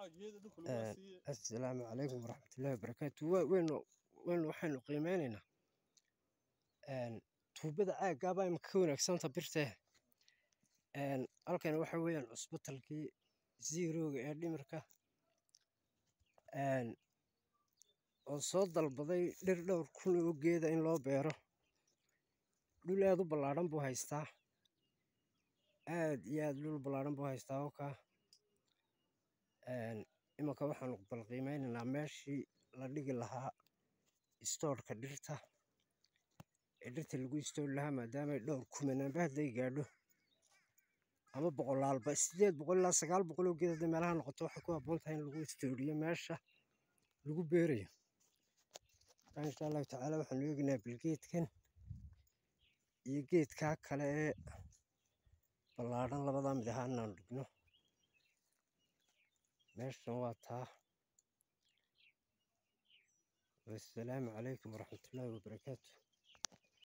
assalaamu calaykum waraxmatullaahi wabarakaatu waynu waynu waxaynu qiimeynaynaa tuubada caaggaabaa imika ka wanaagsanta birtee halkan waxa weeyaan cusbitalkii ziirooga ee dhimirka oo soo dalbaday dhir dhowr kun oo geeda in loo beero dhul aad u ballaadhan buu haystaa aad iyo aad dhul ballaadhan buu haystaa oka iminka waxaanu balqiimeynaynaa meeshii la dhigi lahaa istoodhka dhirta ee dhirta lagu istoori lahaa maadaamay dhowr kumanaanba hadday gaadho ama boqolaalba sideed boqol ilaa sagaal boqol oo geed hadday meelaha noqoto waxay ku habboon tahay in lagu istooriyo meesha lagu beerayo insha allahu tacaala waxaanu eegaynaa bilgeedkan iyo geedkaa kale ee ballaadhan labadaa mid ahaan inaanu dhigno meeshan waa taa wassalaamu calaykum waraxmatullaahi wabarakaatu